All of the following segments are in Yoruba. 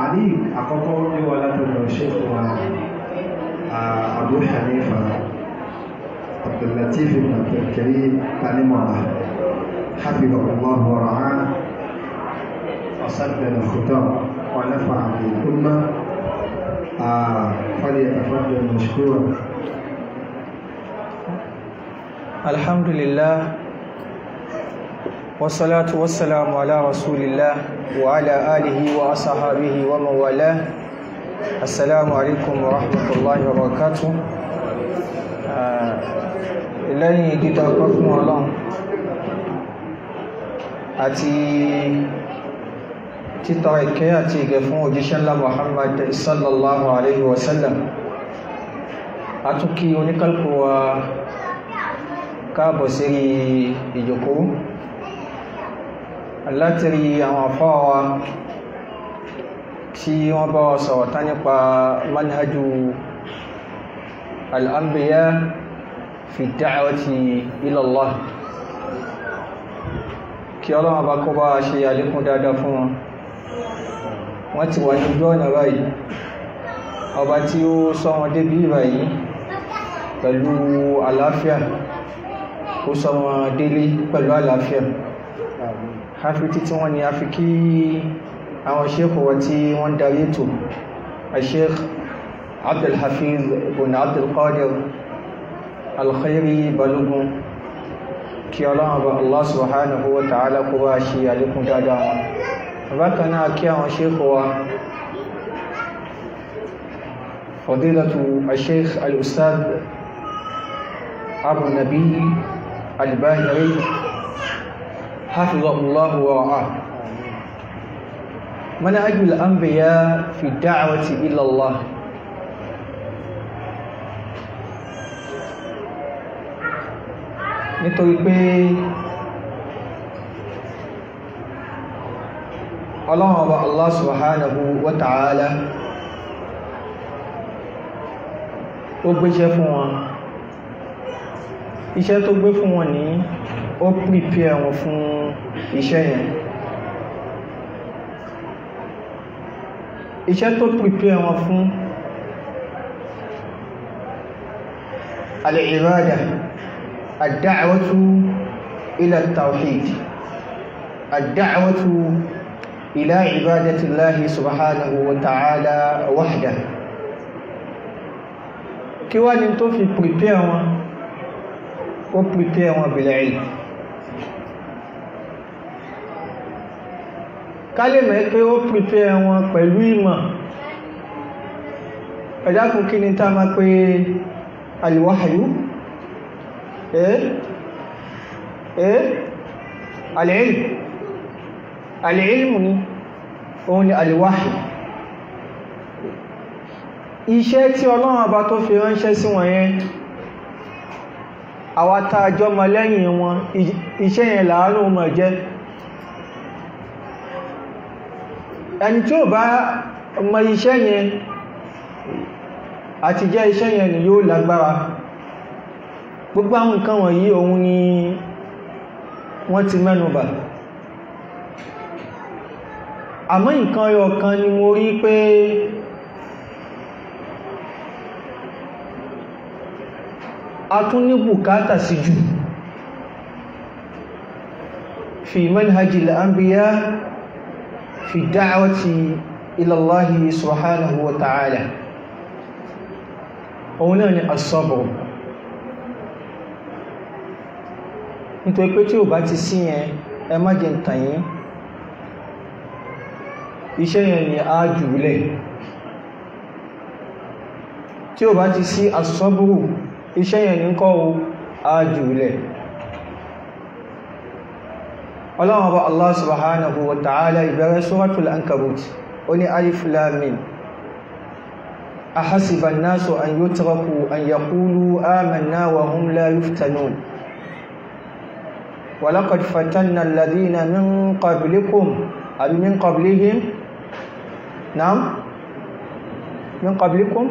tààlì àkọ́kọ́ ní wà látọ̀dọ̀ Sheikh wa Abu Hanifa Abdullatif ibn Abdulkarim tanimọ̀lá حفظه الله ورعاه وسدد الخطاب ونفع بالأمة آه فليتفضل مشكورا الحمد لله والصلاة والسلام على رسول الله وعلى آله وأصحابه ومن والاه السلام عليكم ورحمة الله وبركاته lẹ́yìn dídá ọpẹ́ fún ọlọ́run àti títọ́ ìkẹ́ àti ìgẹ̀ fún òjíṣẹ́ ńlá Muhammad sallallahu alaihi wasallam a tún kí oníkálùkù wa káàbọ̀ sí ìjòkó látìrí àwọn afọ́ wa tí wọ́n bá wa sọ̀rọ̀ tán nípa manhajú al'ambiya fi da'awati ila Allah kí ọlọ́run bá kó bá ṣe àlékún dáadáa fún wọn wọ́n ti wà ní ojú ọ̀nà báyìí ọba tí ó sọ wọn débí báyìí pẹ̀lú àlàáfíà ó sọ wọn délé pẹ̀lú àlàáfíà hafi títí wọ́n ni a fi kí àwọn sheikh wa tí wọ́n darí ètò sheikh abdulhafiz ibn abdulkadir alkhairi balogun kí ọlọ́run bá allah subhanahu wa ta'ala kó bá ṣe àlékún dáadáa wọn bákan náà kí àwọn sheikh wa fadilatu sheikh al-ustad abu nabi al-bahiri حفظه الله ورعاه منهج الأنبياء في الدعوة إلى الله nítorí pé ọlọ́run ọba Allah subhanahu wa ta'ala ó gbéṣẹ́ fún wọn iṣẹ́ tó gbé fún wọn ní ó prepare wọn fún iṣẹ́ yẹn iṣẹ́ tó prepare wọn fún al-ibada ad-da'watu ila at-tawhid ad-da'watu ila ibadati Allahi subhanahu wa ta'ala wahdah kí wá ní tó fi prepare wọn ó prepare wọn bil ilm ká lè mẹ́ pé ó prepare wọn pẹ̀lú ìmọ̀ ẹ̀dákùn kí ni tá máa pé alwahyu ẹ́ ẹ́ al-ilm al-ilm ni òun ni alwahyu iṣẹ́ tí ọlọ́run ọba tó fi ránṣẹ́ sí wọn yẹn àwátá àjọmọ lẹ́yìn wọn iṣẹ́ yẹn láàárùn mọ̀ jẹ́ ẹni tí ó bá mọ iṣẹ́ yẹn àti jẹ́ iṣẹ́ yẹn ni yóò lágbára gbogbo àwọn nǹkan wọ̀nyí òun ni wọ́n ti mẹ́nubà àmọ́ nǹkan yọ kan ni mo rí pé a tún ní bùkátà sí jù fi manhajil anbiya fi da'wati ila Allahi subhanahu wa ta'ala òun náà ni as-sabr nítorí pé tí ò bá ti sí yẹn ẹ má jẹ ntàyín iṣẹ́ yẹn ni a jùlẹ̀ tí ò bá ti sí as-sabru iṣẹ́ yẹn ní kọ́ o ájúlẹ̀ ọlọ́wọ́n bá Allah subhanahu wa ta'ala ìbẹ̀rẹ̀ suratul ankabut ó ní alif lam mim ahasiba an-nasu an yutraku an yaqulu amanna wa hum la yuftanun wa laqad fatanna alladhina min qablikum abi min qablihim na'am min qablikum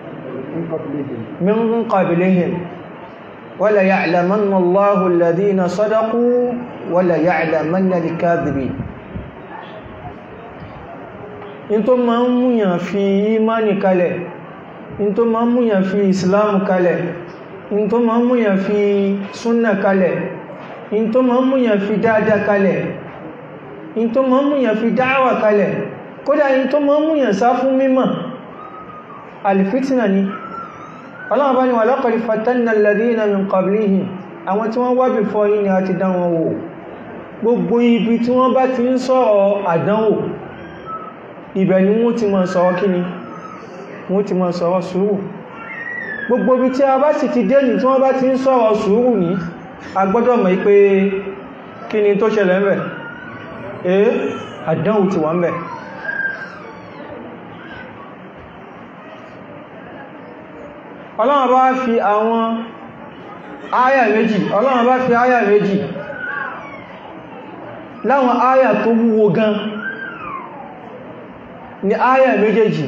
من قبلهم ولا يعلمن الله الذين صدقوا ولا يعلمن الكاذبين in tó ma ń múyàn fi imani kalẹ̀ in tó ma ń múyàn fi islam kalẹ̀ in tó ma ń múyàn fi súnnà kalẹ̀ in tó ma ń múyàn fi dáadáa kalẹ̀ in tó ma ń múyàn fi dáwà kalẹ̀ kódà in tó ma ń múyàn sá fún mímọ̀ alfitina ni ọlọ́wọ́ bá ní wà laqad fatanna alladhina min qablihim àwọn tí wọ́n wá before yín ni a ti dán wọn wò gbogbo ibi tí wọ́n bá ti ń sọ̀rọ̀ àdánwò ibẹ̀ ni wọ́n ti máa sọ̀rọ̀ kíni wọ́n ti máa sọ̀rọ̀ sùúrù gbogbo ibi tí a bá sì ti dé ní tí wọ́n bá ti ń sọ̀rọ̀ sùúrù ní a gbọ́dọ̀ mọ̀ pé kíni tó ṣẹlẹ̀ ń bẹ̀ eh àdánwò ti wà ń bẹ̀ ọlọ́run bá fi àwọn áyà méjì ọlọ́run bá fi áyà méjì láwọn áyà tó wúwo gan ni áyà méjèèjì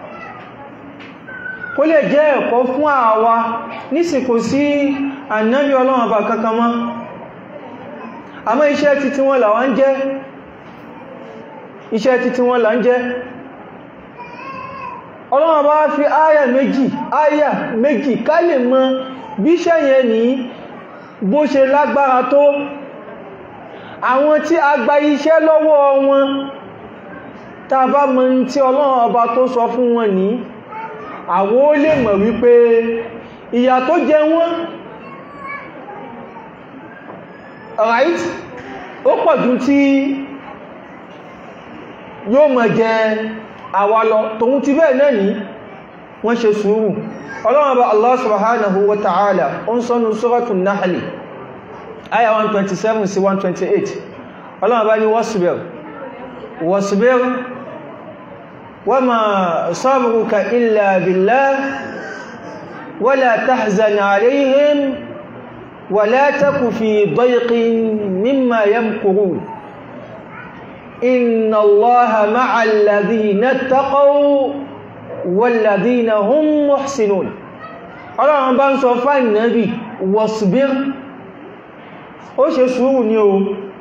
kó lè jẹ́ ẹ̀kọ́ fún àwa nísìnkò sí ànábí ọlọ́run bá kankan mọ́ àmọ́ iṣẹ́ títí wọn là wọ́n jẹ́ iṣẹ́ títí wọn là ń jẹ́ ọlọ́run bá fi áyà méjì áyà méjì ká lè mọ̀ bí iṣẹ́ yẹn ní bó ṣe lágbára tó àwọn tí a gba iṣẹ́ lọ́wọ́ wọn tá bá mọ̀ tí ọlọ́run ọba tó sọ fún wọn ní àwọn ó lè mọ̀ wípé ìyà tó jẹ wọ́n right ó pọ̀jù tí yóò mọ̀ jẹ àwa lọ tòun ti bẹ́ẹ̀ náà ní wọ́n ṣe sùúrù ọlọ́run ọba Allah subhanahu wa ta'ala ó ń sọ́nu suratul Nahl aya 127 sí 128 ọlọ́run bá ní wasbir wasbir wa ma sabruka illa billah wala tahzan alayhim wala taku fi dayqin mimma yamkurun inna allaha ma'al ladhina ittaqaw wal ladhina hum muhsinun ọlọ́run bá ń sọ fáìn nábì wasbir ó ṣe sùúrù ní o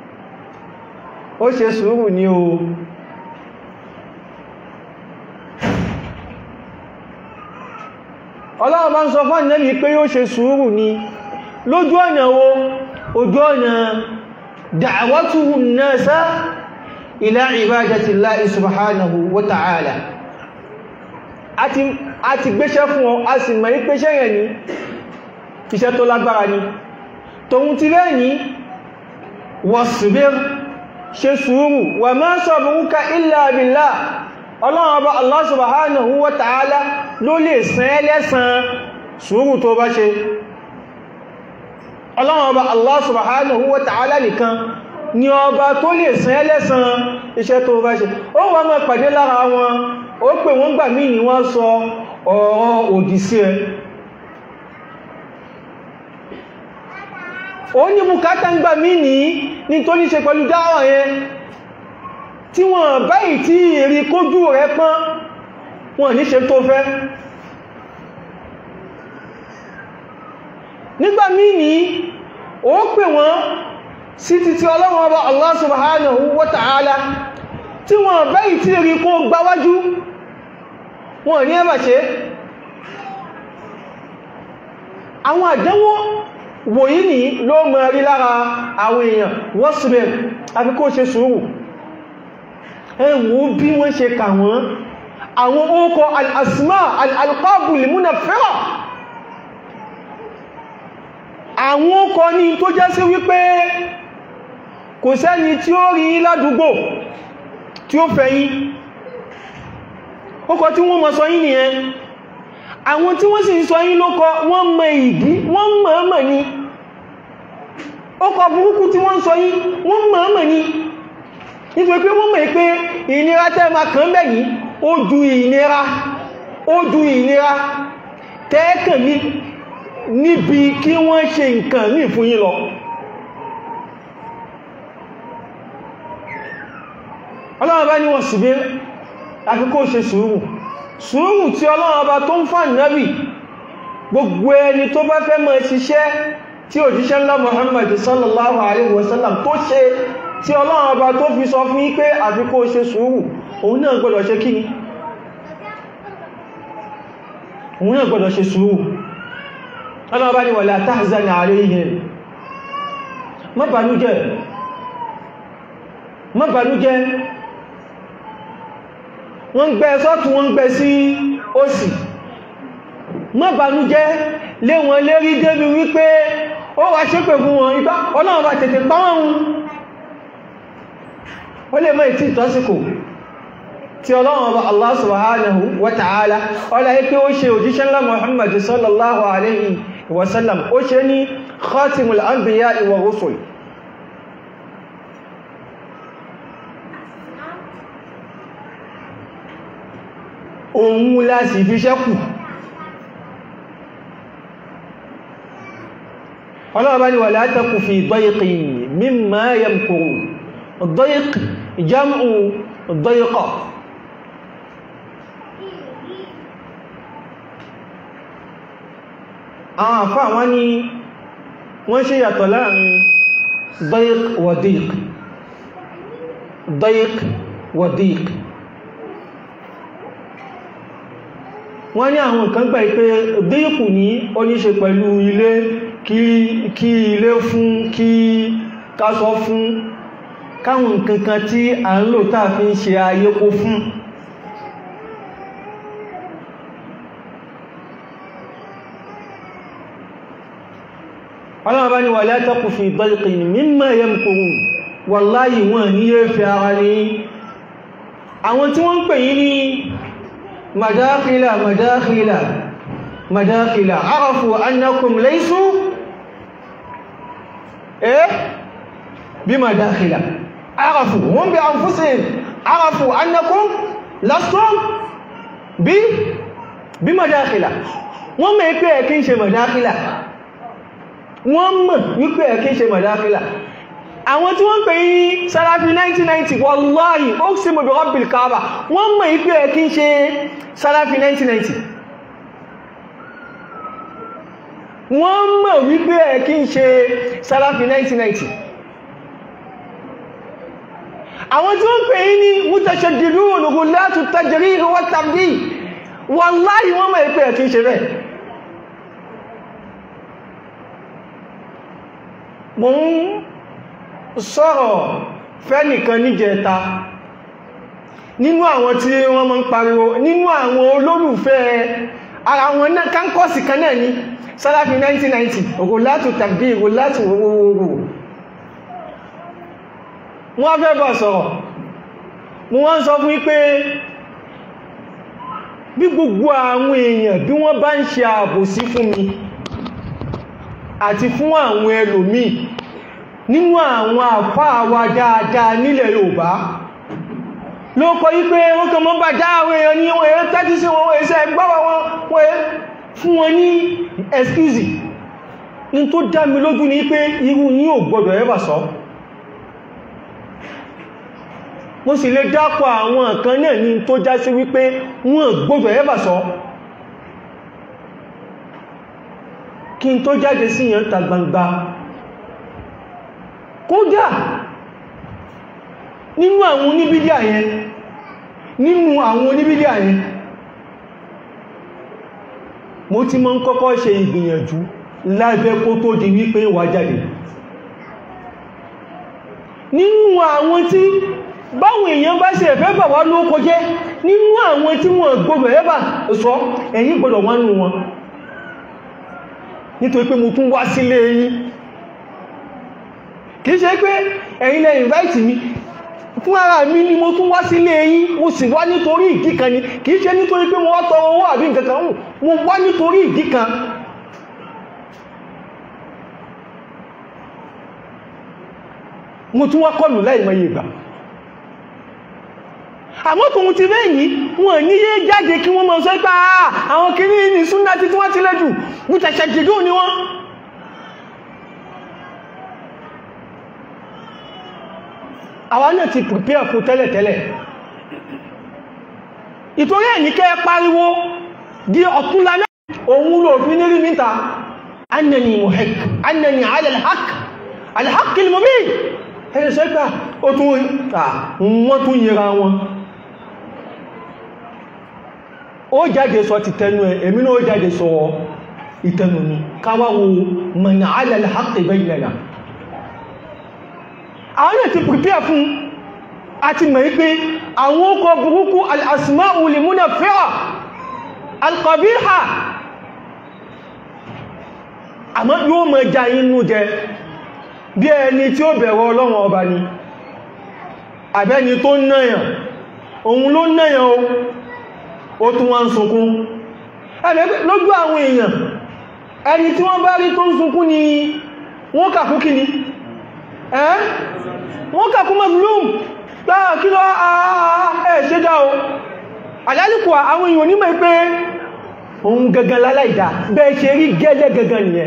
ó ṣe sùúrù ní o ọlọ́run bá ń sọ fún ànẹ́bì pé yóò ṣe sùúrù ní lójú ọ̀nà wo ojú ọ̀nà da'watuhu an-nasa ila ibadati Allahi subhanahu wa ta'ala a ti gbéṣẹ́ fún ọ a sì mọ̀ ní pé ṣẹ́yẹ̀ ní iṣẹ́ tó lágbára ni tòun ti lẹ́yìn wasbir ṣe sùúrù wa ma sabruka illa billah ọlọ́run ọba Allah subhanahu wa ta'ala ló lè san ẹ́ lẹ́san sùúrù tó bá ṣe ọlọ́run ọba Allah subhanahu wa ta'ala nìkan ni ọba tó lè san ẹ́ lẹ́san iṣẹ́ tó bá ṣe ó wà máa pàdé lára wọn ó pè wọ́n gbà míì ni wọ́n sọ ọ̀rọ̀ òdì sí ẹ ó ní bùkátà ń gbà mí ní ní tó ní ṣe pẹ̀lú dáwà yẹn tí wọ́n báyìí tí èrè kójú rẹ̀ pọ́n wọ́n ní ṣe tó fẹ́ nígbà mí ní ó pè wọ́n sí títí ọlọ́run ọba Allah subhanahu wa ta'ala tí wọ́n báyìí tí èrè kó gbáwájú wọ́n ní ẹbà ṣe àwọn àdánwò wòyí ní ló mọ̀ rí lára àwọn èèyàn wasbir àfi kó ṣe sùúrù ẹwọ bí wọ́n ṣe kà wọ́n àwọn ókọ al-asma al-alqabu limunaffira àwọn ókọ ní tó jẹ́ sí wípé kò sẹ́ni tí ó rí ládùúgbò tí ó fẹ́ yín ókọ tí wọ́n mọ̀ sọ yín nìyẹn àwọn tí wọ́n sì ń sọ yín lókọ wọ́n mọ̀ ìdí wọ́n mọ̀ọ́mọ̀ ni ó kọ burúkú tí wọ́n sọ yín wọ́n mọ̀ọ́mọ̀ ni nítorí pé wọ́n mọ̀ pé ìnira tẹ́ ma kàn bẹ̀ yìí ó ju ìnira ó ju ìnira tẹ́ẹ̀kàn ní níbi kí wọ́n ṣe nǹkan ní fún yín lọ ọlọ́run bá ní wọ́n sì bí àfi kó ṣe sùúrù sùúrù tí ọlọ́run ọba tó ń fà nábì gbogbo ẹni tó bá fẹ́ mọ̀ ṣiṣẹ́ tí òjíṣẹ́ ńlá Muhammad sallallahu alaihi wasallam tó ṣe tí ọlọ́run ọba tó fi sọ fún yín pé àfi kó ṣe sùúrù òun náà gbọ́dọ̀ ṣe kíni òun náà gbọ́dọ̀ ṣe sùúrù ọlọ́ọ̀bá ni wala tahzan alayhim má bànújẹ́ má bànújẹ́ wọ́n gbẹ́ sọ́tún wọ́n gbẹ́ sí òsì má bànújẹ́ lé wọn lérí débi wípé ó wá ṣépè fún wọn ipá ọlọ́run bá tètè pàwọn ó lè mọ́ ìtí ìtọ́síkò tí ọlọ́run bá Allah subhanahu wa ta'ala ọlá ipé ó ṣe òjíṣẹ́ ńlá Muhammad sallallahu alaihi wasallam ó ṣe ní khatimul anbiya wa rusul òun láti fi ṣẹ́kù ọlọ́ọ̀bá ni wà látàkù fi dọ́yìkì mímá yamkuru dọ́yìkì jam'u dọ́yìkọ̀ àwọn àfá wọn ni wọ́n ṣe yàtọ̀ láàrin dọ́yìk wàdík dọ́yìk wàdík wọ́n ní àwọn nǹkan gbà pé díkù ní ó ní ṣe pẹ̀lú ilé kí ilé fún kí kásọ fún káwọn nǹkan kan tí a ń lò táà fi ń ṣe ayé kó fún ọlọ́wọ́ bá ní wà látàkù fi dọ́lìkìn mimma yamkurun wallahi wọ́n ní yẹ́ fi ara ní àwọn tí wọ́n ń pè yí ní مداخل مداخل مداخل عرفوا أنكم ليسوا إيه بمداخل عرفوا هم بأنفسهم عرفوا أنكم لستم ب بمداخل wọ́n mọ̀ pé ẹ̀kí ń ṣe mọ̀dákílà wọ́n mọ̀ wípé ẹ̀kí ń ṣe mọ̀dákílà àwọn tí wọ́n pè ní Salafi 1990 wallahi ó sì mọ̀ bí Rabbil Kaaba wọ́n mọ̀ ìpé ẹ̀ kí ń ṣe Salafi 1990 wọ́n mọ̀ wípé ẹ̀ kí ń ṣe Salafi 1990 àwọn tí wọ́n pè ní mutashaddidun ghulatu tajrih wa tabdih wallahi wọ́n mọ̀ ìpé ẹ̀ kí ń ṣe bẹ́ẹ̀ mo ń sọ̀rọ̀ fẹ́nìkan níjẹta nínú àwọn tí wọ́n mọ́ ń pariwo nínú àwọn olólùfẹ́ ara wọn náà kánkọ́sì kan náà ní Salafi 1990 ògò látò tàbí ògò látò owó wọ́n fẹ́ bọ̀ sọ̀rọ̀ mo wọ́n sọ fún wípé bí gbogbo àwọn èèyàn bí wọ́n bá ń ṣe àbòsí fún mi àti fún àwọn ẹlòmíì nínú àwọn àfáà wa dáadáa nílẹ̀ Yorùbá ló kọ yí pé wọ́n kàn mọ́ bá já àwọn èèyàn ní wọ́n èèyàn tẹ́tí sí wọn èèyàn gbọ́wọ́ wọn wọ́n èèyàn fún wọn ní excuse ní tó dá mi lójú ní pé irú ní ò gbọdọ̀ ẹbà sọ mo sì lè dápọ̀ àwọn nǹkan náà ní tó já sí wípé wọ́n gbọdọ̀ ẹbà sọ kí n tó jáde sí yàn ta gbangba kódà nínú àwọn oníbídíà yẹn nínú àwọn oníbídíà yẹn mo ti mọ́ ń kọ́kọ́ ṣe ìgbìyànjú lábẹ́ kó tó di wípé wà jáde nínú àwọn tí báwọn èèyàn bá ṣe ẹ̀fẹ́ bà wá ló kọjẹ́ nínú àwọn tí wọ́n gbogbo ẹ̀bà sọ ẹ̀yin gbọ́dọ̀ wá nù wọn nítorí pé mo tún wá sílé yín kìí ṣe pé ẹ̀yin lẹ invite mi fún ara mi ni mo tún wá sílé yín mo sì wá nítorí ìdí kan ni kìí ṣe nítorí pé mo wá tọrọ owó àbí nǹkan kan mo wá nítorí ìdí kan mo tún wá kọlù láìmọye ìgbà àmọ́ tòun ti bẹ́yìn wọn ní yé jáde kí wọ́n mọ̀ sọ pé àwọn kìíní ní súnná tí wọ́n ti lẹ́jù mútàṣẹ́ jẹ́jọ́ ni wọ́n àwa náà ti prepare fún tẹ́lẹ̀tẹ́lẹ̀ ìtorí ẹ̀ ní kẹ́ pariwo di ọ̀túnlá náà òun ló fi ní rí mítà annani muhek annani ala alhaq alhaq ilmubin ẹni sẹ́gbà ó tún wọ́n tún yẹra wọn ó jáde sọ ti tẹnu ẹ̀ èmi náà ó jáde sọ ìtẹnu mi káwá wo mọ̀nà alẹ́lẹ́ haqqi baynana àwọn náà ti prepare fún àti mọ̀ pé àwọn ọkọ̀ burúkú al-asma'u al-munaffi'a al-qabiha àmọ́ yóò mọ̀ já inú jẹ bí ẹni tí ó bẹ̀rọ ọlọ́run ọba ni àbẹ́ni tó náyàn òun ló náyàn o ó tún wá ń sunkún lójú àwọn èèyàn ẹni tí wọ́n bá rí tó ń sunkún ni wọ́n kàkú kí ni ẹ́ wọ́n kàkú mazlum gbáà kí lọ ẹ̀ ṣe dá o àlálìkò àwọn èèyàn onímọ̀ pé òun gangan láláìdá bẹ́ẹ̀ ṣe rí gẹ́lẹ́ gangan nìyẹn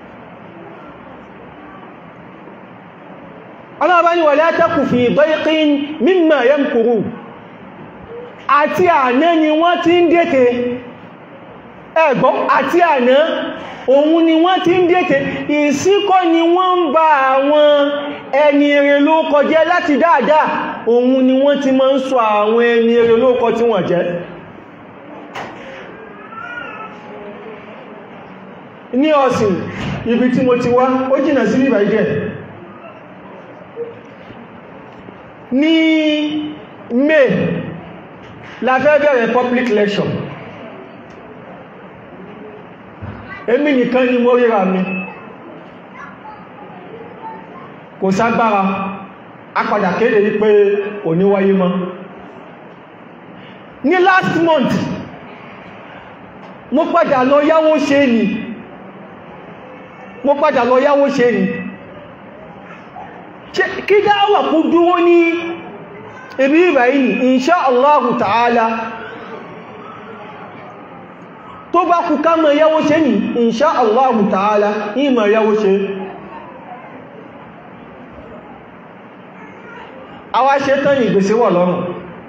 ọlọ́ọ̀bá ni wala taku fi dayqin mimma yamkuru àti àná ni wọ́n ti ń dètè ẹ̀gbọ́n àti àná òun ni wọ́n ti ń dètè ìsíkọ́ ni wọ́n ń ba àwọn ẹni èrè ló kọjẹ́ láti dáadáa òun ni wọ́n ti máa ń sọ àwọn ẹni èrè ló kọ tí wọ́n jẹ́ ní ọ̀sìn ibi tí mo ti wá ó jìnà sí bíbà ìjẹ́ ní May la fẹ́ bẹ̀rẹ̀ public lecture èmi nìkan ni mo ríra mi kò ságbára apàdà kéde wípé kò ní wáyé mọ́ ní last month mo padà lọ yáwó ṣe ni mo padà lọ yáwó ṣe ni kí dáwà kú dúró ní ibi ìbàyí insha Allahu ta'ala tó bá kú ká mọ̀ yáwó ṣe ní insha Allahu ta'ala ìmọ̀ yáwó ṣe àwa ṣe tán ní ìgbèsè wọ̀ lọ́rùn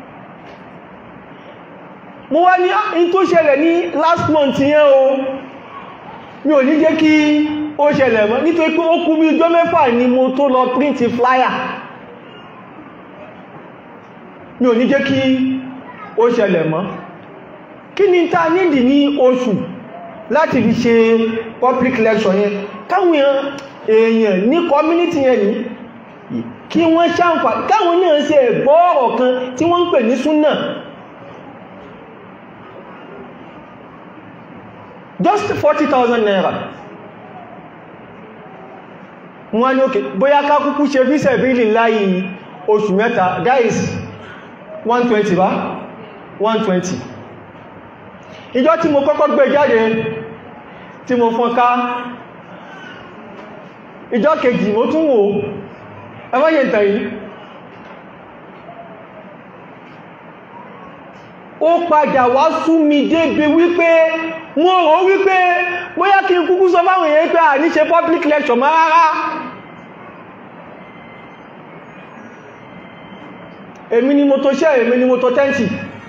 mo wá ní in tó ṣẹlẹ̀ ní last month yẹn o mi ò ní jẹ́ kí ó ṣẹlẹ̀ mọ́ nítorí pé ó kú bí ọjọ́ mẹ́fà ni mo tó lọ print flyer mi ò ní jẹ́ kí ó ṣẹlẹ̀ mọ́ kí ni ta nídì ní oṣù láti fi ṣe public lecture yẹn káwọn èèyàn ní community yẹn ní kí wọ́n ṣàǹfà káwọn náà ṣe ẹ̀gbọ́ ọ̀rọ̀ kan tí wọ́n ń pè ní súnà just 40,000 naira wọ́n ní òkè bóyá ká kúkú ṣe bí sẹ̀bílì láyé oṣù mẹ́ta guys 120 bá 120 ìjọ tí mo kọ́kọ́ gbé jáde tí mo fọ́n ká ìjọ kejì mo tún wò ẹmọ́yẹ ìtàrí ó padà wá sú mi débi wípé mo rò wípé bóyá kí n kúkú sọ fáwọn èèyàn pé à ní ṣe public lecture mọ́ rárá èmi ni mo tó ṣẹ́ èmi ni mo tó tẹ́ǹtì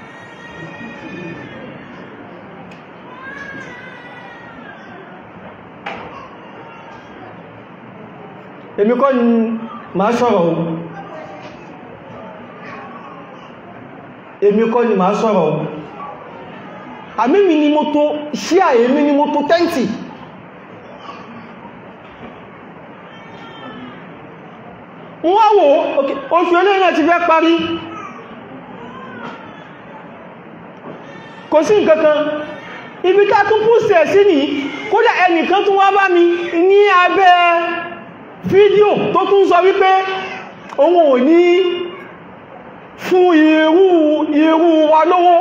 èmi kọ́ ni màá sọ̀rọ̀ o èmi kọ́ ni màá sọ̀rọ̀ o àmìmì ni mo tó ṣíà èmi ni mo tó tẹ́ǹtì wọ́n wò oṣù eléyìn náà ti fẹ́ parí kò sí nǹkankan ibi ká tún púsẹ̀ sí ní kódà ẹnìkan tún wá bá mi ní abẹ́ fídíò tó tún sọ wípé òun ò ní fún irú irú wa lówó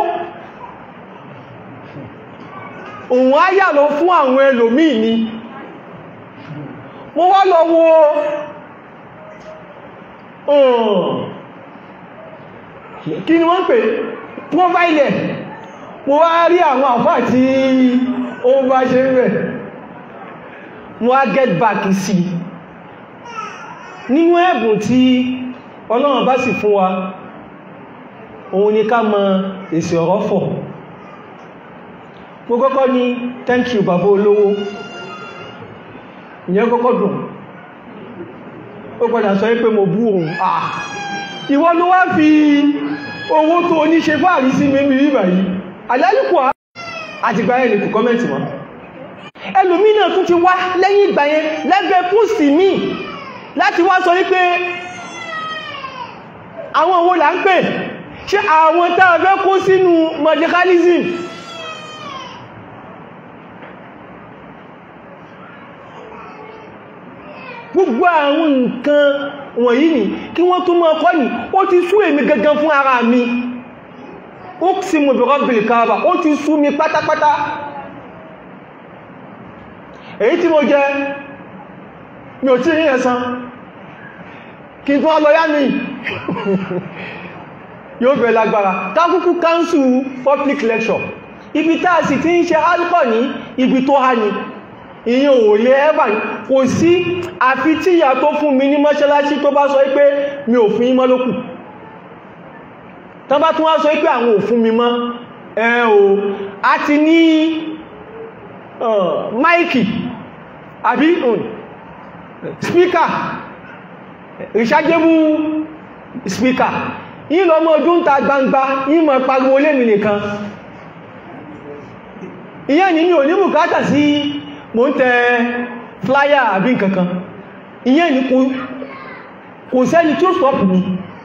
òun á yà lọ fún àwọn ẹlòmíì ni mo wá lọ wo kí ni wọ́n pè provider mo wá rí àwọn àfá tí ó bá ṣe rẹ̀ mo wá get back sí nínú ẹ̀bùn tí ọlọ́run bá sì fún wa òun ni ká mọ èsì ọ̀rọ̀ fọ̀ mo kọ́kọ́ ní thank you bàbá olówó ìyẹn kọ́kọ́ dùn ó padà sọ pé mo bú òun ah ìwọ ló wá fi owó tó ní ṣe fáàrí sí mímí ríbà yìí àlálùkù àtìgbà ẹ̀ lè kù kọ́mẹ́ntì wọn ẹlòmí náà tún ti wá lẹ́yìn ìgbà yẹn lẹ́gbẹ̀ẹ́ púùsì míì láti wá sọ wípé àwọn owó là ń pè ṣé àwọn tàà fẹ́ kó sínú medicalism gbogbo àwọn nǹkan wọ̀nyí ni kí wọ́n tún mọ́ ọkọ́ ní ó ti sú èmi gangan fún ara mi ó sì mọ̀ bí rọ́bìlì káàbà ó ti sú mi pátápátá èyí tí mo jẹ mi ò tí rí ẹ̀san kí n tún wá lọ yá mi yóò bẹ̀rẹ̀ lágbára kákúkú káńsù public lecture ibi táà sì tí ń ṣe alcohol ní ibi tó há ní ìyẹn ò lè ẹ́bà ní kò sí àfi tí ìyà tó fún mi ní mọ́ṣáláṣí tó bá sọ pé mi ò fún yín mọ́ lókù tán bá tún wá sọ pé àwọn ò fún mi mọ́ ẹ o a ti ní máìkì àbí spíkà rechargeable speaker yí lọ mọ́ ojú ń ta gbangba yí mọ̀ pariwo lẹ́mì nìkan ìyẹn ni mi ò ní bùkátà sí mo ń tẹ flyer àbí nkankan ìyẹn ni kò sẹ́ni tí ó stop mi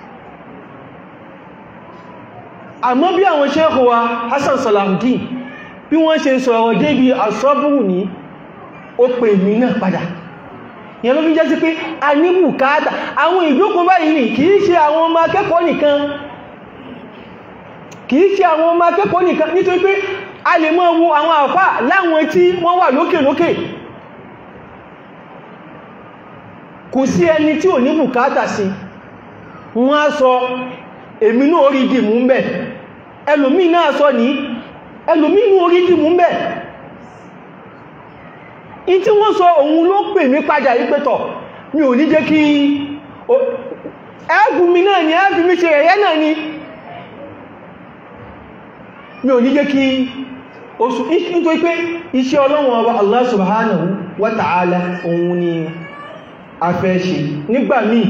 àmọ́ bí àwọn Sheikh wa Hassan Salahuddin bí wọ́n ṣe sọ̀rọ̀ débi àsọ́bùrù ní ó pè mí náà padà ìyẹn ló fi jẹ́ sí pé a ní bùkátà àwọn ìjókòó báyìí ní kìí ṣe àwọn ọmọ akẹ́kọ̀ọ́ nìkan kìí ṣe àwọn ọmọ akẹ́kọ̀ọ́ nìkan nítorí pé a lè mọ́ wo àwọn àfá láwọn tí wọ́n wà lókè lókè kò sí ẹni tí ò ní bùkátà sí wọ́n á sọ èmi náà orí dìmú ń bẹ̀ ẹlòmí náà sọ ní ẹlòmí náà orí dìmú ń bẹ̀ in tí wọ́n sọ òun ló pè mí padà yí pẹ́tọ̀ mi ò ní jẹ́ kí ẹ́gùn mi náà ni ẹ́gù mi ṣe ẹ̀yẹ́ náà ni mi ò ní jẹ́ kí oṣù nítorí pé iṣẹ́ ọlọ́run ọba Allah subhanahu wa ta'ala òun ni a fẹ́ ṣe nígbà míì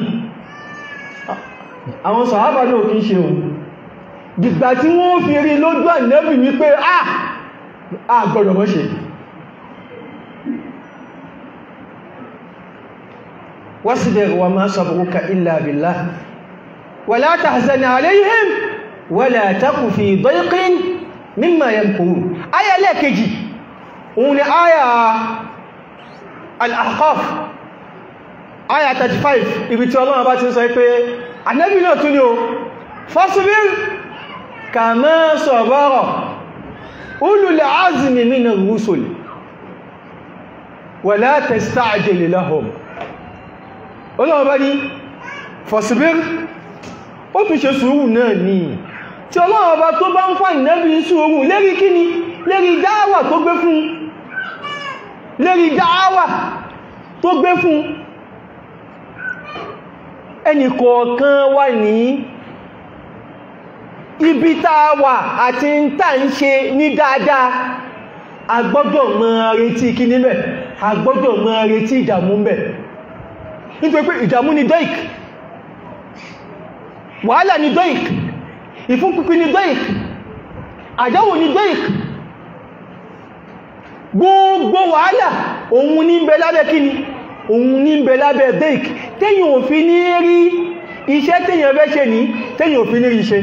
àwọn sàhábà náà kìí ṣe òun dìgbà tí wọ́n fi rí lójú ànẹ́bì wípé ah a gbọ́dọ̀ mọ́ ṣe واصبر وما صبرك إلا بالله ولا تحزن عليهم ولا تك في ضيق مما يمكرون آية لا كجي ون آية الأحقاف آية 35 ibi tí Ọlọ́run bá ti sọ pé Ànábì náà tún ní o fasbir kama sabara ulul azmi minar rusul wala tasta'jil lahum ọlọ́wọ́ bá ní fọ̀síbír ó tún ṣe sùúrù náà ní tí ọlọ́wọ́ bá tó bá ń fà ìnẹ́bí sùúrù lérí kíni lérí dáwà tó gbé fún lérí dáwà tó gbé fún ẹnì kọ̀ọ̀kan wà ní ibi táwà àti ń tà ń ṣe ní dáadáa a gbọ́dọ̀ máa retí kíní bẹ̀ a gbọ́dọ̀ máa retí ìdàmú bẹ̀ nítorí pé ìdàmú ni doik wàhálà ni doik ìfúnpípí ni doik àdáwò ni doik gbogbo wàhálà òun ní bẹ lábẹ́ kíni òun ní bẹ lábẹ́ doik tẹ́yìn òfin ní rí iṣẹ́ tẹ́yìn fẹ́ ṣe ní tẹ́yìn òfin ní rí iṣẹ́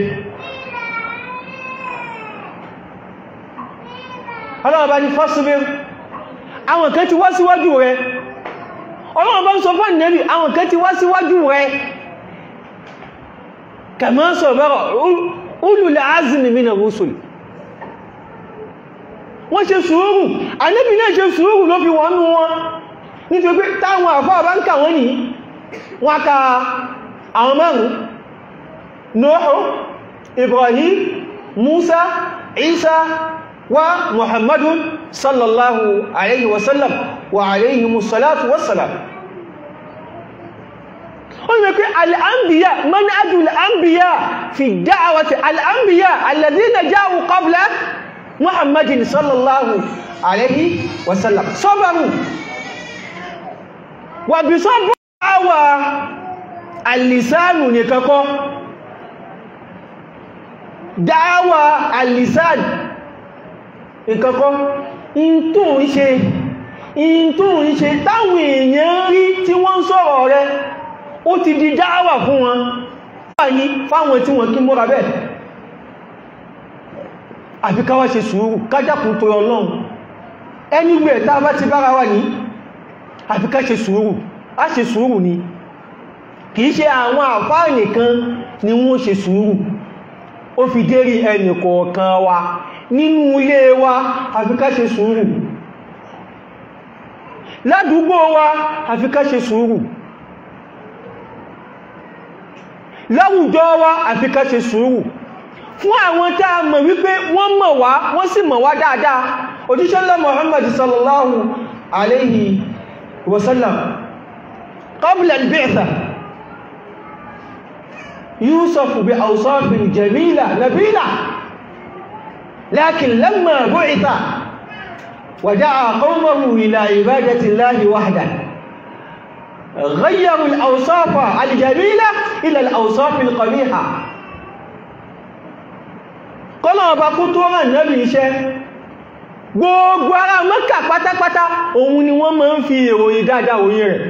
ọlọ́ọ̀bá ni fọ́síbẹ̀ àwọn kan ti wá síwájú rẹ̀ ọlọ́run bá ń sọ fún ìnẹ́bì àwọn kan ti wá síwájú rẹ̀ kama sabara ulul azmi minar rusul wọ́n ṣe sùúrù ànẹ́bì náà ṣe sùúrù ló fi wọ́n nú wọn nítorí pé táwọn àfáà bá ń kà wọ́n ní wọ́n ka àwọn márùn Nuhu Ibrahim Musa Isa wa Muhammadun sallallahu alayhi wasallam wa alayhi musalatu wassalam ó ní pé al'ambiya manhaju al'ambiya fi da'awati al'ambiya alladhina ja'u qabla muhammadin sallallahu alayhi wasallam sabaru wa bi sabr awa al-lisanu ne kako da'awa al-lisan ìkankọ́ in tó ń ṣe in tó ń ṣe táwọn èèyàn rí tí wọ́n ń sọ̀rọ̀ rẹ ó ti di dáwà fún wọn wáyí fáwọn tí wọ́n kí mọ́ra bẹ́ẹ̀ àfi ká wá ṣe sùúrù kájákùn tó ọlọ́run ẹni gbẹ̀ tá bá ti bára wà ní àfi ká ṣe sùúrù á ṣe sùúrù ni kìí ṣe àwọn àfáà nìkan ni wọ́n ṣe sùúrù ó fi dérí ẹnì kọ̀ọ̀kan wa nínú ilé wa àfi ká ṣe sùúrù ládùúgbò wa àfi ká ṣe sùúrù láwùjọ wa àfi ká ṣe sùúrù fún àwọn tá a mọ̀ wípé wọ́n mọ̀ wá wọ́n sì mọ̀ wá dáadáa òjíṣẹ́ ńlá Muhammad sallallahu alayhi wa sallam qabla al-bi'tha يوصف بأوصاف جميلة نبيلة لكن لما بعث ودعا قومه إلى عبادة الله وحده غيروا الأوصاف الجميلة إلى الأوصاف القبيحة kọ́lọ̀ ọba kú tó rán nẹ́bì iṣẹ́ gbogbo ará Mẹ́kà pátápátá òun ni wọ́n máa ń fi ìròyìn dáadáa òyìn rẹ̀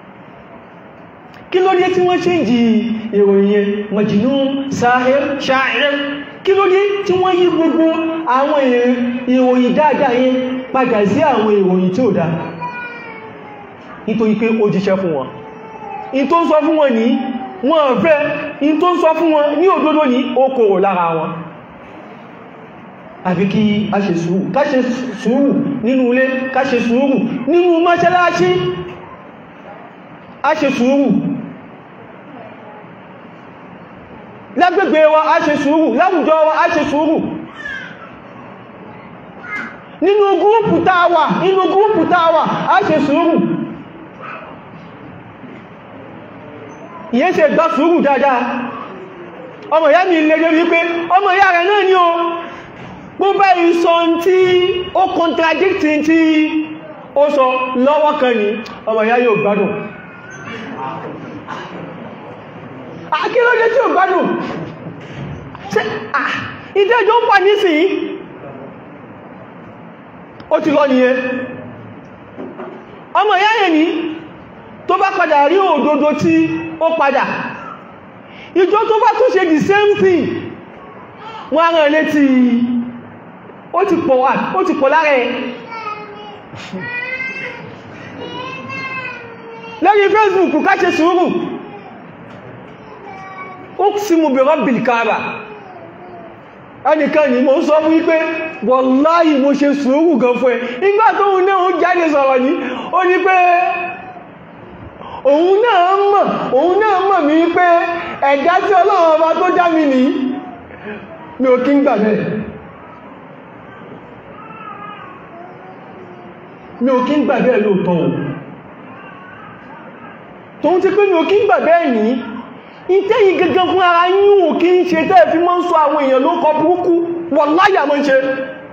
kí ló dé tí wọ́n ṣe ń jí ìròyìn yẹn majnun sahir sha'ir kí ló dé tí wọ́n yí gbogbo àwọn ìròyìn dáadáa yẹn padà sí àwọn ìròyìn tí ó dá nítorí pé ó jíṣẹ́ fún wọn in tó ń sọ fún wọn ní wọ́n fẹ́ in tó ń sọ fún wọn ní òdodo ní ó kòrò lára wọn àfi kí a ṣe sùúrù ká ṣe sùúrù nínú ilé ká ṣe sùúrù nínú mọ́ṣáláṣí a ṣe sùúrù lágbègbè wa a ṣe sùúrù láwùjọ wa a ṣe sùúrù nínú gúrùpù táwà nínú gúrùpù táwà a ṣe sùúrù ìyẹn ṣe gbá sùúrù dáadáa ọmọ ìyá mi lè rí pé ọmọ ìyá rẹ̀ náà ni o gbogbo ìsọ tí ó contradict tí ó sọ lọ́wọ́ kan ní ọmọ ìyá yóò gbádùn akílódé tí ò gbádùn ṣe ìdẹ́jọ́ ń pà nísìnyí ó ti lọ nìyẹn ọmọ ìyá yẹn ní tó bá padà rí òdodo tí ó padà ìjọ tó bá tún ṣe the same thing wọ́n rán létí ó ti pọ̀ wà ó ti pọ̀ lára ẹ̀ lẹ́yìn Facebook ká ṣe sùúrù uqsimu bi rabbil kaaba ẹnìkan ni mo sọ fún wípé wallahi mo ṣe sùúrù gan fún ẹ nígbà tó ń náà ń jáde sọ̀rọ̀ ní ó ní pé òun náà mọ̀ òun náà mọ̀ mí wípé ẹ̀dá tí ọlọ́run ọba tó dá mi nìí mi ò kí ń gbà bẹ́ẹ̀ mi ò kí ń gbà bẹ́ẹ̀ lóòótọ́ o tóun ti pé mi ò kí ń gbà bẹ́ẹ̀ nìí ìtẹ́yìn gangan fún ara yíò kí ń ṣe tẹ́ fi mọ́ ń sọ àwọn èèyàn ló kọ burúkú wọ́n láyà mọ́ ń ṣe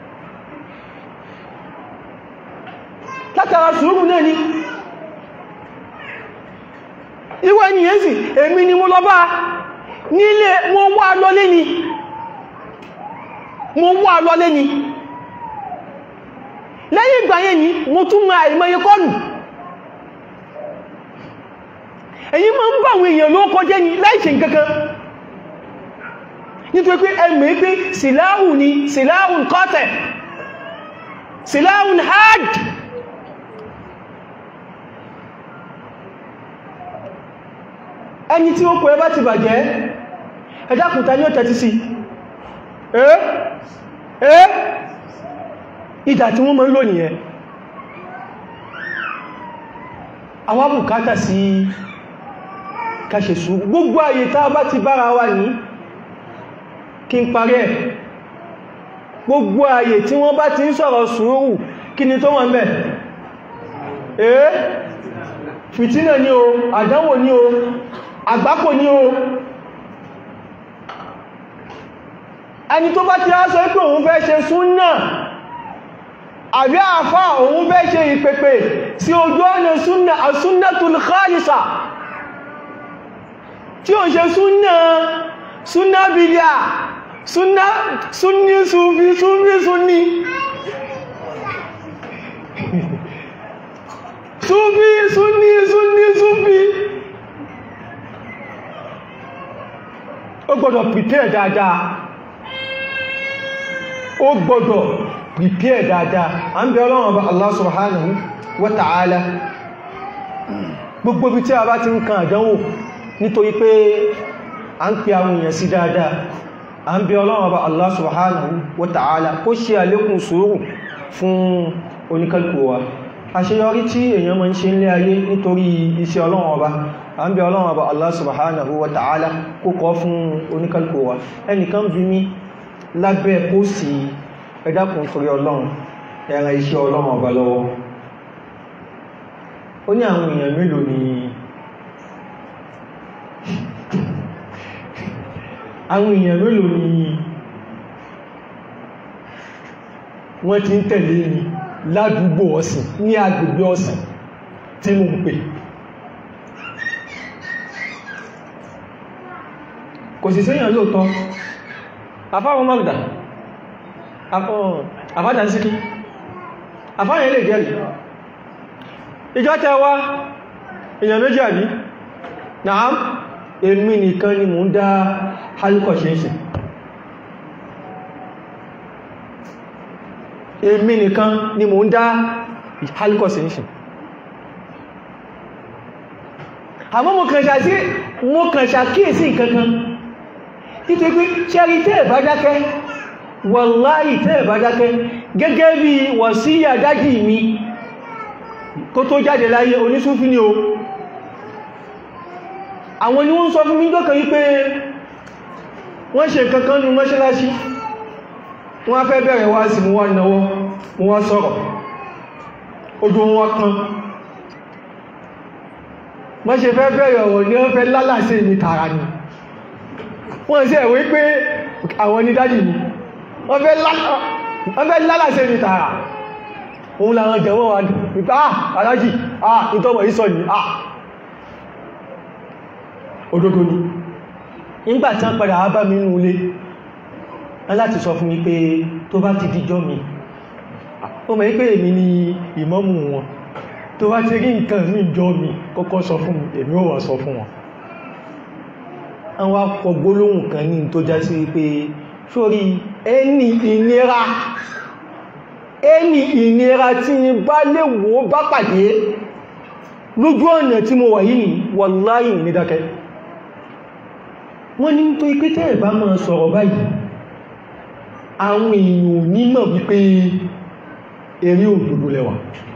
látara sùúrù náà ni ìwọ ènìyàn sì èmi ni mo lọ bá nílé mo wá lọlé ni mo wá lọlé ni lẹ́yìn ìgbà yẹn ni mo tún máa ìmọ̀ye kọlù èyí máa ń bá àwọn èèyàn ló kọjẹ́ ní láìṣe nǹkankan nítorí pé ẹmọ̀ pé síláhùn ni síláhùn kọ́tẹ̀ síláhùn hard ẹni tí ó kọ ẹbá ti bàjẹ́ ẹjákùntà ní ó tẹ́tí sí ẹ́ ẹ́ ìdà tí wọ́n mọ́ ń lò nìyẹn àwọn bùkátà sí káṣe sùúrù gbogbo ayé tá bá ti bára wa ní kí n parí ẹ̀ gbogbo ayé tí wọ́n bá ti ń sọ̀rọ̀ sùúrù kí ni tó wọ́n bẹ̀ eh fìtínà ní o àdánwò ní o àgbákò ní o ẹni tó bá ti á sọ pé òun fẹ́ ṣe súnnà àbí àfá òun fẹ́ ṣe ìpèpè sí ojú ọ̀nà súnnà as-sunnatul khalisa tí ó ṣe súnnà súnnà bídíà súnnà súnní súnfí súnfí súnní súnfí súnní súnní súnfí ó gbọ́dọ̀ prepare dáadáa ó gbọ́dọ̀ prepare dáadáa a ń bẹ ọlọ́run ọba Allah subhanahu wa ta'ala gbogbo bí tí a bá ti ń kan àdánwò nítorí pé a ń pè àwọn èèyàn sí dáadáa a ń bẹ ọlọ́run ọba Allah subhanahu wa ta'ala kó ṣe àlékún sùúrù fún oníkálùkù wa àṣeyọrí tí èèyàn máa ń ṣe nílé ayé nítorí iṣẹ́ ọlọ́run ọba a ń bẹ ọlọ́run ọba Allah subhanahu wa ta'ala kó kọ́ fún oníkálùkù wa ẹnìkan bí mi lábẹ́ pósì ẹ̀dàkùn torí ọlọ́run ẹ̀ràn iṣẹ́ ọlọ́run ọba lọ́wọ́ ó ní àwọn èèyàn mélòó ni àwọn èèyàn mélòó ni wọ́n ti ń tẹ̀lé mi ládùúgbò ọ̀sìn ní agbègbè ọ̀sìn tí mo ń pè kò sì séyàn lóòtọ́ afáwọn magda àfádà ń síkí àfáyàn ilé jẹ́rì ìjọ tẹwa èèyàn méjì àbí náà èmi nìkan ni mò ń dá hálùkọ̀ ṣe ń ṣe èmi nìkan ni mò ń dá hálùkọ̀ ṣe ń ṣe àmọ́ mo kàn ṣàtí mo kàn ṣàkíyèsí nǹkankan nítorí pé ṣẹ́rí tẹ́ ẹ̀bá dákẹ́ wàláhì tẹ́ ẹ̀bá dákẹ́ gẹ́gẹ́ bí wàsíyà dájì mi kó tó jáde láyé onísúfí ni o àwọn ni wọ́n sọ fún mi jọ́kàn yí pé wọ́n ṣe kankan ní mọ́ṣáláṣí wọ́n fẹ́ bẹ̀rẹ̀ wá sí mú wá náwọ́ mú wá sọ̀rọ̀ ojú wọn kan wọ́n ṣe fẹ́ bẹ̀rẹ̀ ọ̀rọ̀ ní wọ́n fẹ́ lálàsí ní tààrà ni wọ́n sì ẹ̀wé pé àwọn ní dájì ni wọ́n fẹ́ lálàsí ní tààrà òun làwọn jẹ̀wọ́ wà nípa ah alájì ah ìtọ́mọ̀ ìsọ ni ah òdodo ni nígbà tí wọ́n padà bá mi nínú ilé láti sọ fún mi pé tó bá ti díjọ́ mi ó mọ̀ pé èmi ni ìmámù wọn tó bá ti rí nǹkan ní ìjọ mi kọ́kọ́ sọ fún mi èmi ò wà sọ fún wọn àwọn akọ gbólóhùn kan ní tó já sí pé sórí ẹni ìnira ẹni ìnira tí ní bá lè wò bá pàdé lójú ọ̀nà tí mo wà yìí wàláhì ní dákẹ́ wọ́n ní tó ipé tẹ́ ẹ̀bá máa sọ̀rọ̀ báyìí àwọn èèyàn ò ní mọ̀ wípé eré òdòdó lẹ́wà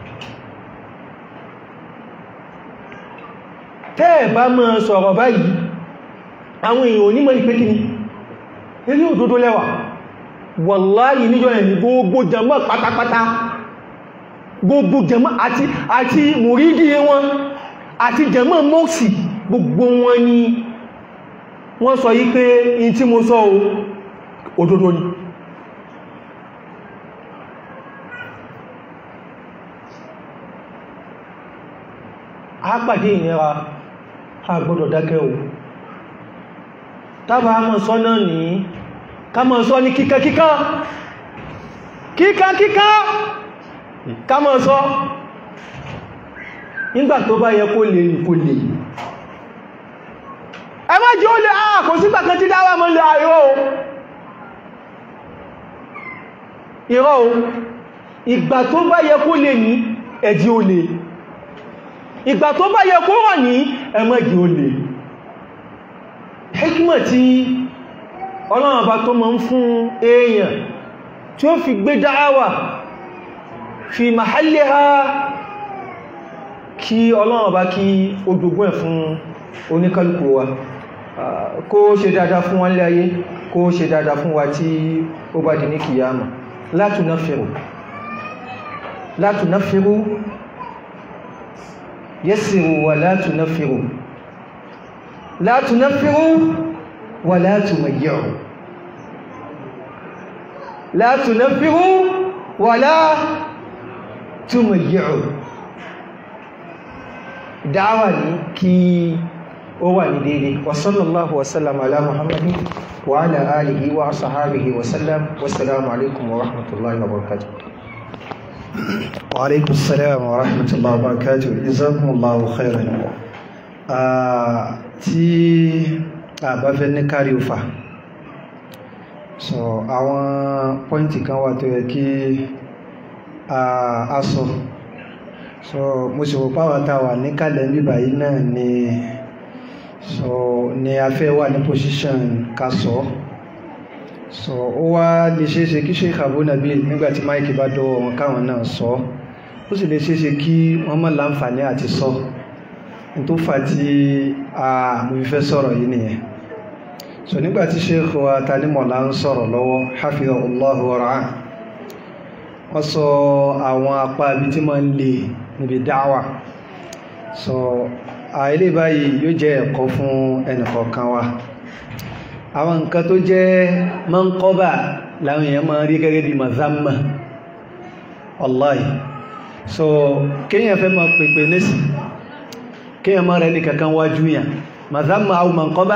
tẹ́ ẹ̀bá máa sọ̀rọ̀ báyìí àwọn èèyàn ò ní mọ̀ wípé kíni eré òdòdó lẹ́wà wàláyì níjọ́ ẹ̀mí gbogbo jẹmọ́ pátápátá gbogbo jẹmọ́ àti àti mùrídí wọn àti jẹmọ́ mọ́sí gbogbo wọn ni wọ́n sọ yí pé in tí mo sọ òdodo ni a pàdé ìnira a gbọ́dọ̀ dákẹ́ o tábà mọ̀ sọ náà ní ká mọ̀ sọ ní kíkà kíkà kíkà kíkà ká mọ̀ sọ nígbà tó bá yẹ kó lè ní kó lè ẹ má jẹ́ ó lè àà kò sígbà kan tí dáwà mọ́ lè àìrọ́ o ìrọ́ o ìgbà tó bá yẹ kó lè ní ẹ̀dí ó lè ìgbà tó bá yẹ kó wà ní ẹmọ́dí ó lè hikmọ̀ tí ọlọ́run bá tó mọ́ ń fún èèyàn tí ó fi gbé dáwà fi mahalliha kí ọlọ́run bá kí ojogún ẹ̀ fún oníkálùkù wa kó ṣe dáadáa fún wọn lé ayé kó ṣe dáadáa fún wa tí ó bá di ní kìyàmà la tunaffiru la tunaffiru yassiru wa la tunaffiru la tunaffiru wa la tumayyi'u la tunaffiru wa la tumayyi'u dáwà ní kí ó wà ní dédé wa sallallahu wa sallam ala muhammadin wa ala alihi wa sahabihi wa sallam wassalamu alaikum wa rahmatullahi wa barakatuh وعليكم السلام ورحمة الله وبركاته جزاكم الله خيرا tí a bá fẹ́ ní kárí òfà so àwọn pọ́ìntì kan wà tó yẹ kí a sọ so mo sì rò páwọn tá a wà ní kálẹ̀ bíbà yìí náà ni so ni a fẹ́ wà ní position ká sọ so ó wá lè ṣeéṣe kí Sheikh Abu Nabil nígbàtí máìkì bá dọ́wọ́ wọn káwọn náà sọ ó sì lè ṣeéṣe kí wọ́n mọ̀ láǹfààní àti sọ tó fà tí a mo fi fẹ́ sọ̀rọ̀ yìí nìyẹn so nígbàtí Sheikh wa Tanimola ń sọ̀rọ̀ lọ́wọ́ hafidhahullahu wa ra'ah wọ́n sọ àwọn apá ibi tí máa ń lè níbi dáwà so àìlè báyìí yóò jẹ́ ẹ̀kọ́ fún ẹnìkọ̀ọ̀kan wa àwọn nǹkan tó jẹ́ mọ́ńkọ́bà láwọn èèyàn máa rí gẹ́gẹ́ bí mazamma wallahi so kíyàn fẹ́ máa pèpè nísì kíyàn máa rẹ̀ ní kankan wájú yàn mazamma au mọ́ńkọ́bà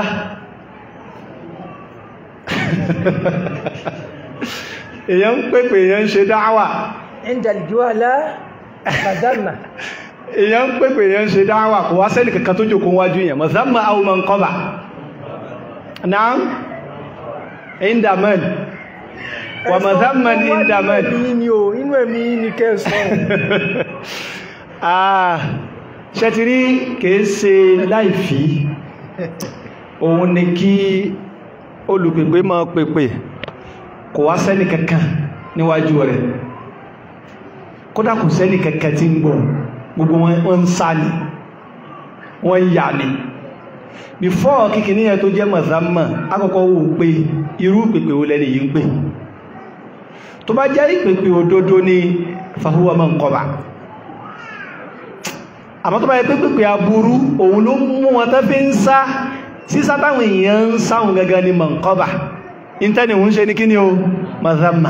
èèyàn ń pèpè èèyàn ń ṣe dáwà عند الجوالة مذمة èèyàn ń pèpè èèyàn ń ṣe dáwà kò wá sẹ́nì kankan tó jòkó wájú yàn mazamma au mọ́ńkọ́bà نعم عند من ومذما عند من inú ẹ̀mí ní kẹsàn ah ṣẹ́tìrí kìí ṣe láìfí òun ni kí olùpèpè máa pèpè kò wá sẹ́nì kankan níwájú rẹ̀ kódà kò sẹ́nì kankan tí ń gbọ́ gbogbo wọn ń sá ni wọ́n ń yà ni before kíkìní ẹ̀ tó jẹ́ mọ̀sánmà akọ́kọ́ wò pé irú pèpè ó lẹ́ni yìí ń pè tó bá jẹ́ ìpèpè òdodo ní fahuwa man qaba àmọ́ tó bá yẹ pé pèpè aburú òun ló mú wọn tó fi ń sá sí sátáwọn èèyàn ń sáhùn gangan ní man qaba ìntẹ́ni òun ṣe ní kí ni o mọ̀sánmà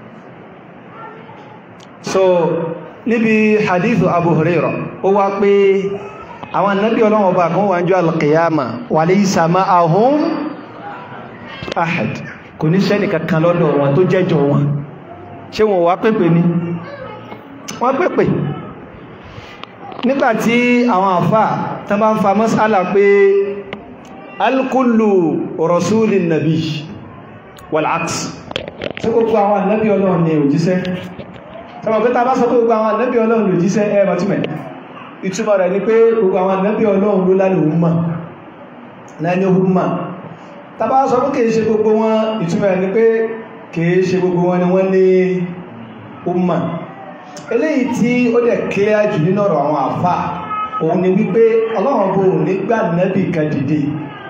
so níbi hadithu Abu Hurairah ó wá pé àwọn annabi ọlọ́wọ́ bá kan wọ́n jọ alqiyama wa laysa ma'ahum ahad kò ní sẹ́ni kankan lọ́dọ̀ wọn tó jẹ́jọ wọn ṣé wọn wá pèpè ní wọ́n pèpè nígbàtí àwọn àfà tán bá ń fa mas'ala pé alkullu rasulin nabi wal aks tí gbogbo àwọn annabi ọlọ́run ni òjíṣẹ́ tọ́wọ́ pé ta bá sọ pé gbogbo àwọn annabi ọlọ́run ni òjíṣẹ́ ẹ bàtúmẹ̀ ìtumọ̀ rẹ̀ ni pé gbogbo àwọn ànábì ọlọ́run ló lálẹ́ òun mà láni ohun mà tàbá sọ pé kìí ṣe gbogbo wọn ìtumọ̀ rẹ̀ ni pé kìí ṣe gbogbo wọn ni wọ́n ní ohun mà eléyìí tí ó dẹ̀ clear jù nínú ọ̀rọ̀ àwọn àfà òun ni wípé ọlọ́run bò nígbà nábì kan dìde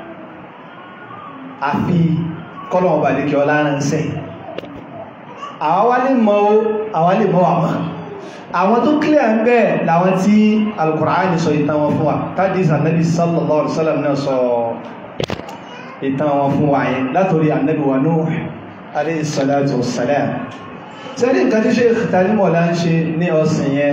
àfi kọ́lọ̀wọ̀n bà lè kí ọlá ránṣẹ́ àwọn wá lè mọ́ àwọn lè mọ́ àwọn àwọn tó clear ń bẹ́ẹ̀ láwọn tí Al-Qur'ani sọ ìtàn wọn fún wa tàbí Ànábì sallallahu alaihi wasallam náà sọ ìtàn wọn fún wa yẹn látorí Ànábì wa Nuh alayhi salatu wassalam tẹ́lẹ̀ nǹkan tí Sheikh Tanimola ń ṣe ní ọ̀sìn yẹn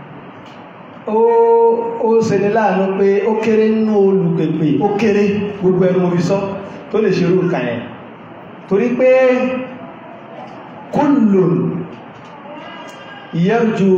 ó ṣe ní láàánú pé ó kéré nínú olùpèpè ó kéré gbogbo ẹnu mo fi sọ tó lè ṣerú nǹkan yẹn torí pé kullun yarju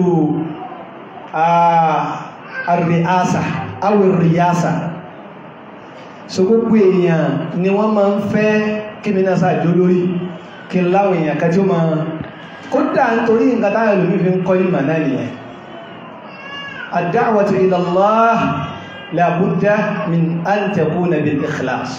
àríásà awìrìyásà so gbogbo èèyàn ni wọ́n máa ń fẹ́ kí mi náà sáàjò lórí kí n láwọn èèyàn ká tí ó máa kódà nítorí nǹkan táyà lómi fi ń kọ́ ìmọ̀ náà nìyẹn ad-da'watu ila Allah la budda min an takuna bil ikhlas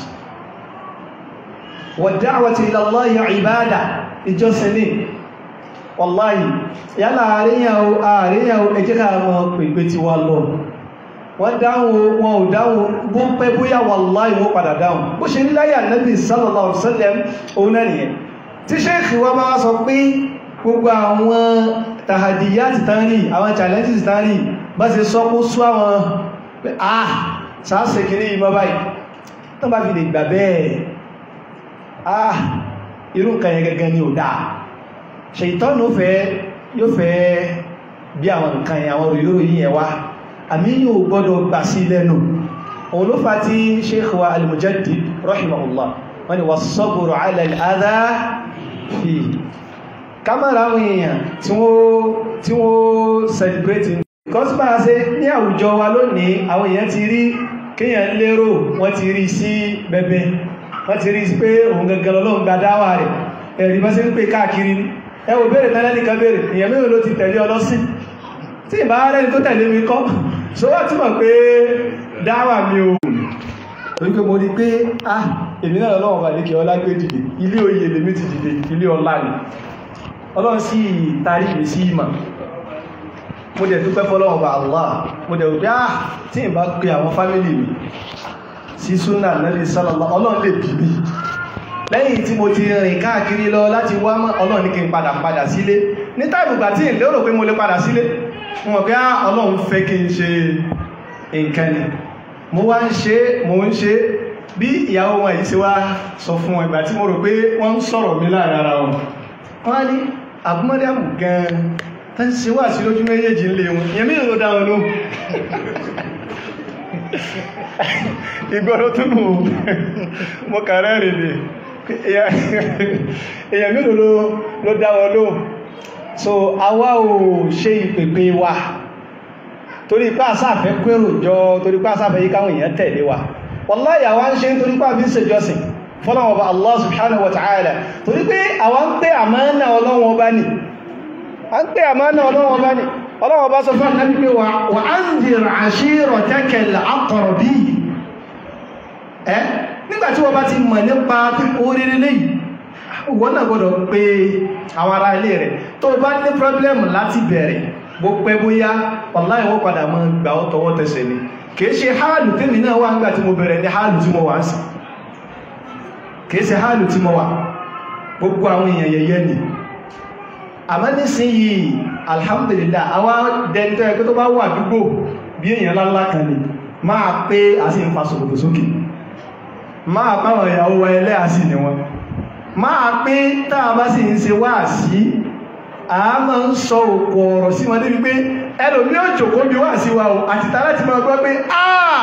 wad-da'watu ila Allah ibada ìjọsìn ní wàláyì yálà àríyàwó àríyàwó ẹjẹ́ ká mọ́ pèpè tí wà lọ wọ́n dáhùn wọn ò dáhùn bó pẹ́ bóyá wàláyì wọ́n padà dáhùn bó ṣe ní láyé Ànábì sallallahu alaihi wasallam òun náà nìyẹn tí ṣéèkì wọ́n bá sọ pé gbogbo àwọn tàhàdìyà ti tán rí àwọn challenges ti tán rí bá ṣe sọ kó sú àwọn pé ah sáàsẹ̀ kìí ìmọ̀ báyìí tó bá fi lè gbà bẹ́ẹ̀ ah irú nǹkan yẹn gẹ́gẹ́ ni ò dáa ṣètọ́nù fẹ́ yóò fẹ́ bí àwọn nǹkan yẹn àwọn òrìlórò yìí yẹn wá àmì yóò gbọ́dọ̀ gbà sí lẹ́nu òun ló fa tí sheikh wa al-mujaddid rahimahullah wọ́n ni was-sabru ala al-adha fi kámẹ́rà àwọn èèyàn tí wọ́n tí wọ́n celebrate because bá a ṣe ní àwùjọ wa lónìí àwọn èèyàn ti rí kéèyàn lérò wọ́n ti rí sí bẹ̀bẹ̀ wọ́n ti rí sí pé òun gangan lọ́lọ́run gba dáwà rẹ̀ ẹ̀rí bá ṣe ń pè káàkiri ẹ wò béèrè tẹ́lẹ̀ nìkan béèrè èèyàn mélòó ló ti tẹ̀lé ọlọ́sìn tí ìbá rẹ̀ tó tẹ̀lé mi kọ́ so wá túnmọ̀ pé dáwà mi ò torí pé mo rí pé ah èmi náà lọ́wọ́ bá lékè ọlá gbé dìde ilé oyè lèmi ti dìde ilé ọlá ni ọlọ́run sí tarí mi sí ìmọ̀ mo dẹ̀ dúpẹ́ fọ́lọ́wọ́ bá Allah mo dẹ̀ wípé ah tí ìbá pé àwọn fámílì mi sí súnà Nabi sallallahu ọlọ́run lè bí mi lẹ́yìn tí mo ti rìn káàkiri lọ láti wá mọ́ ọlọ́run ní kí n padà padà sílé ní táìbùgbà tí ìlérò pé mo lè padà sílé mo mọ̀ pé á ọlọ́run fẹ́ kí n ṣe nǹkan ni mo wá ń ṣe mo ń ṣe bí ìyàwó wọn yìí ṣe wá sọ fún wọn ìgbà tí mo rò pé wọ́n ń sọ̀rọ̀ mi láàrin ara wọn wọ́n á ní àbúmọ́dẹ́mù gan tó ń ṣe wá sí lójú méjèèjì ń lé wọn ìyẹn mí ló dá wọn ló ìgbọ́rọ̀ tó mú mo kàrẹ́ rìn lè èyàn mélòó ló dá wọn ló so àwa ò ṣe ìpèpè wa torí pé àsáàfẹ́ kwérò jọ torí pé àsáàfẹ́ yí káwọn èèyàn tẹ̀lé wa wallahi àwa ń ṣe torí pé àbí ń ṣèjọsìn fọ́lọ́wọ́ bá Allah subhanahu wa ta'ala torí pé àwa ń pé àmánà ọlọ́wọ́ bá ní a ń pé àmánà ọlọ́wọ́ bá ní ọlọ́wọ́ bá sọ fún ànábì pé wa anzir ashiratakal aqrabin ẹ́ nígbàtí wọ́n bá ti mọ̀ nípa oríire léyìí wọ́n náà gbọ́dọ̀ pé àwọn ará ilé rẹ̀ tó bá ní problem láti bẹ̀rẹ̀ bó pẹ́ bóyá wallahi wọ́n padà mọ́ gbà ọ́ tọwọ́ tẹsẹ̀ ni kìí ṣe háàlù tèmi náà wà nígbà tí mo bẹ̀rẹ̀ ní háàlù tí mo wà ń sí kìí ṣe háàlù tí mo wà gbogbo àwọn èèyàn yẹyẹ ni àmọ́ nísìnyí alhamdulillah àwọn dẹnitọ́ ẹgbẹ́ tó bá wà dúgbò bí èèyàn lálá kan ni máa pé àti ń fa sòkòtò sókè máa báwọn ìyàwó wa ẹlẹ́ àsì ni wọn máa pé táà bá sì ń ṣe wá sí a máa ń sọ òkò ọ̀rọ̀ sí wọn débi pé ẹlòmí ò jòkó bí wá sí wa o àti ta láti máa gbọ́ pé àà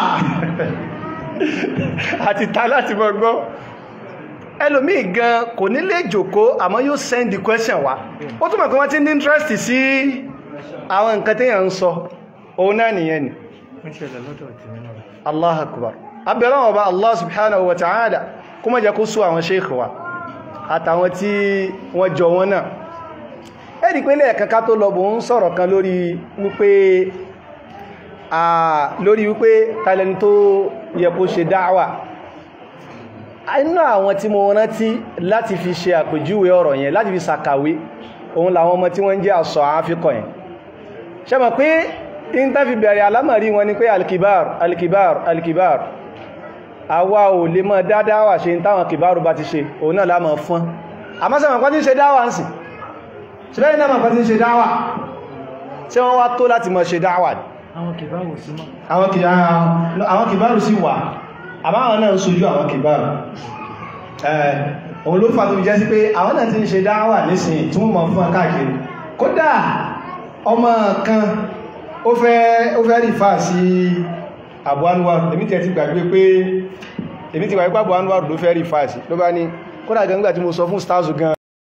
àti ta láti máa gbọ́ ẹlòmí gan kò ní lè jòkó àmọ́ yóò send the question wá ó túnmọ̀ pé wọ́n ti ní interest sí àwọn nǹkan téèyàn ń sọ òun náà nìyẹn ni Allah akbar abẹ̀rẹ̀ ọba Allah subhanahu wa ta'ala kó má jẹ́ kó sú àwọn sheikh wa àtàwọn tí wọ́n jọ wọn náà ẹ̀rì pé lẹ́ẹ̀kan ká tó lọ bò ń sọ̀rọ̀ kan lórí wípé lórí wípé tàlẹ́ni tó yẹ kó ṣe dáwà inú àwọn tí mo rántí láti fi ṣe àpèjúwe ọ̀rọ̀ yẹn láti fi sàkàwé òun làwọn ọmọ tí wọ́n jẹ́ àṣọ àáfíkọ̀ yẹn ṣe mọ̀ pé in ta fi bẹ̀rẹ̀ alámàrí wọn ni pé alkibar alkibar alkibar àwa ò lè mọ́ dáadáa ṣe táwọn kìbárù bá ti ṣe òun náà lámọ̀ fún àmọ́sẹ̀mọ̀ kan tí ń ṣe dáwà ń sì ṣílẹ́yìn náà kan tí ń ṣe dáwà tí wọ́n wá tó láti mọ́ ṣe dáwà àwọn kìbáwò sí mọ́ àwọn kìbárù sí wà àmáwọn náà ń sojú àwọn kìbárù òun ló fà tó fi jẹ́ sí pé àwọn náà ti ń ṣe dáwà nísìn tí wọ́n mọ̀ fún káàkiri kódà ọmọ kan ó fẹ́ ó fẹ́ rífà sí Abu Anwar èmi tẹ̀ ti gbàgbé pé èmi ti gbàgbé pé Abu Anwar ló fẹ́ rífà sí ló bá ní kódà gan nígbà tí mo sọ fún stars gan